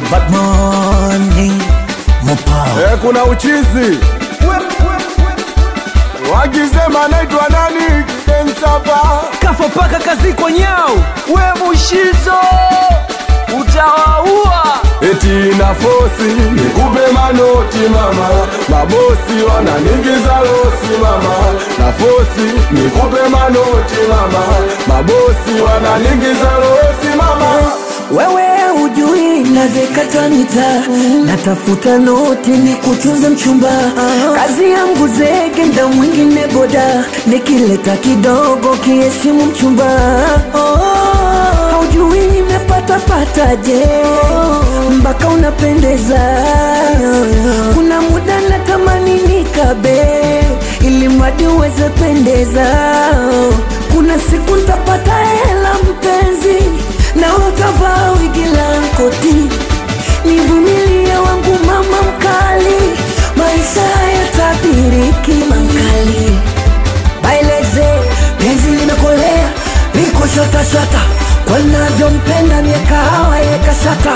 bad morning Mopa Eh, kuna uchizi wakisema naitwa nani kidensapa Kafo paka kazi kwa nyao we mushizo utawaua eti na fosi nikupe manoti mama mabosi wananingiza losi mama na fosi nikupe manoti mama mabosi wananingiza losi mama wewe ujui navyekata mita natafuta noti ni kutunza mchumba kazi yangu zege nda mwingine boda nikileta kidogo kiheshimu mchumba haujui nimepata pataje mpaka unapendeza kuna muda natamani nikabe ili mradi uweze pendeza kuna siku ntapata hela mpenzi na utavaa wigi la koti nivumilie wangu mama mkali maisha yatabiriki mankali baileze penzi limekolea liko shatashata kwanavyompenda miekahawa yekashata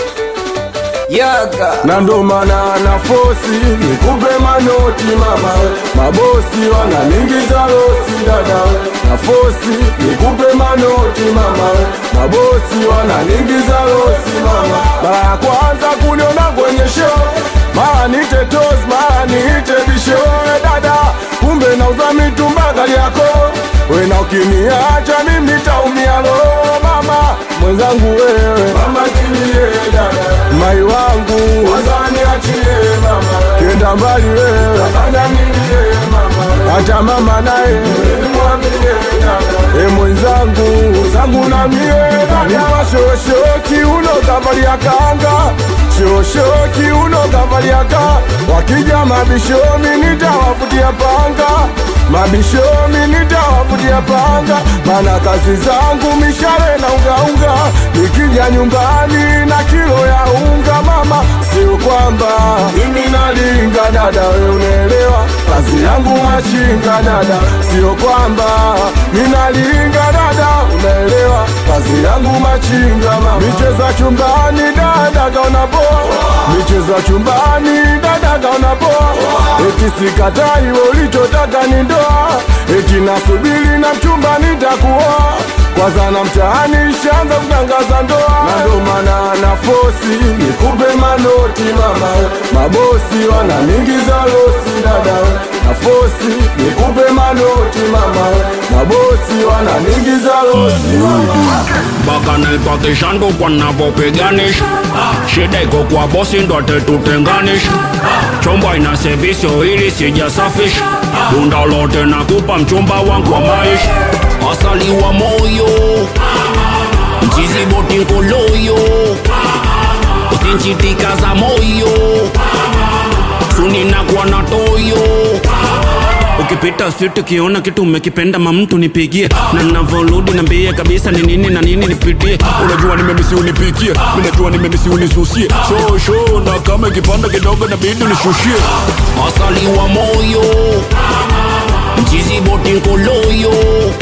yaga na ndo maana na fosi nikupe manoti mama mabosi wananingiza losi dada na fosi nikupe manoti mama mabosi wananingiza losi mama mara ya kwanza kuniona kwenye show mara nite tos mara niite bisho we dada kumbe nauza mitumba gari yako wena ukiniacha mimi taumia lo mama mwenzangu wewe mama tilie dada mai wangu wazani achie mama kenda mbali wewe afanya nini mama hata mama naye mwambie dada e mwenzangu zangu na mie dada shoshoki uno kavalia kanga shoshoki uno kavalia ka wakija mabishomi nitawafutia panga mabishomi nitawafutia panga mana kazi zangu mishale na ungaunga nikija nyumbani na kilo ya unga mama sio kwamba mimi nalinga dada we unaelewa kazi yangu machinga dada sio kwamba minalinga dada unaelewa kazi yangu machinga mama micheza chumbani dada kaona poa micheza chumbani dada kaona poa eti sikatai we ulichotaka ni ndoa eti nasubiri na mchumba nitakuoa kwanza na mtaani shanza kutangaza ndoa na ndo maana na fosi nikupe manoti mama mabosi wananingiza losi dada na fosi nikupe manoti mama mabosi wananingiza losi mama mpaka naipakishangu kwa navyopiganisha shida iko kwa bosi ndo atetutenganisha chomba ina sevisio ili sijasafisha bunda lote nakupa mchumba wangu wa maisha asali wa moyo mchizi boti nkoloyo usinchitika za moyo suninakuwa na toyo ukipita siti ukiona kitu umekipenda mamtu nipigie na navoludi nambie kabisa ni nini na nini nipitie unajua nimemisi unipikie minajua nimemisi unisusie sho sho na kama ikipanda kidogo nabidi unishushie asali wa moyo mchizi boti nkoloyo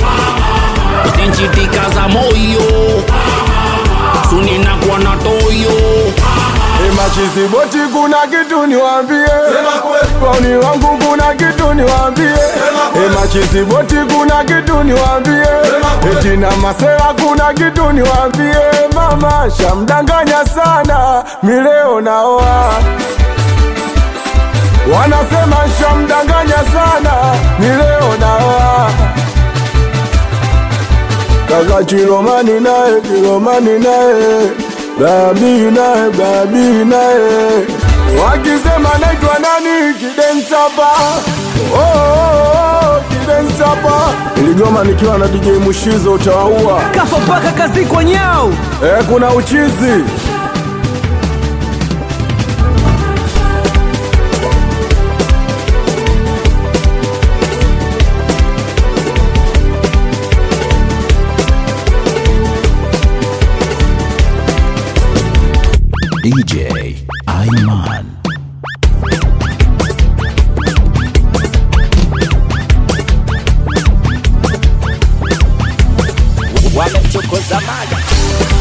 usinchitika za moyo suninakuwa na toyo Emachizi boti kuna kitu niwambie, wauni wangu kuna kitu niwambie. Emachizi boti kuna kitu niwambie, eti na masera kuna kitu niwambie. Mama shamdanganya sana, mileo naoa wanasema shamdanganya sana, mileo naoa kaka Chilomani naye Chilomani naye babi naye babi naye wakisema naitwa nani kidensapa oh, oh, oh, kidensapa iligoma nikiwa na DJ Mushizo utawaua Kafo paka kazi kwa nyao eh, kuna uchizi DJ Aiman. wamemchokoza mada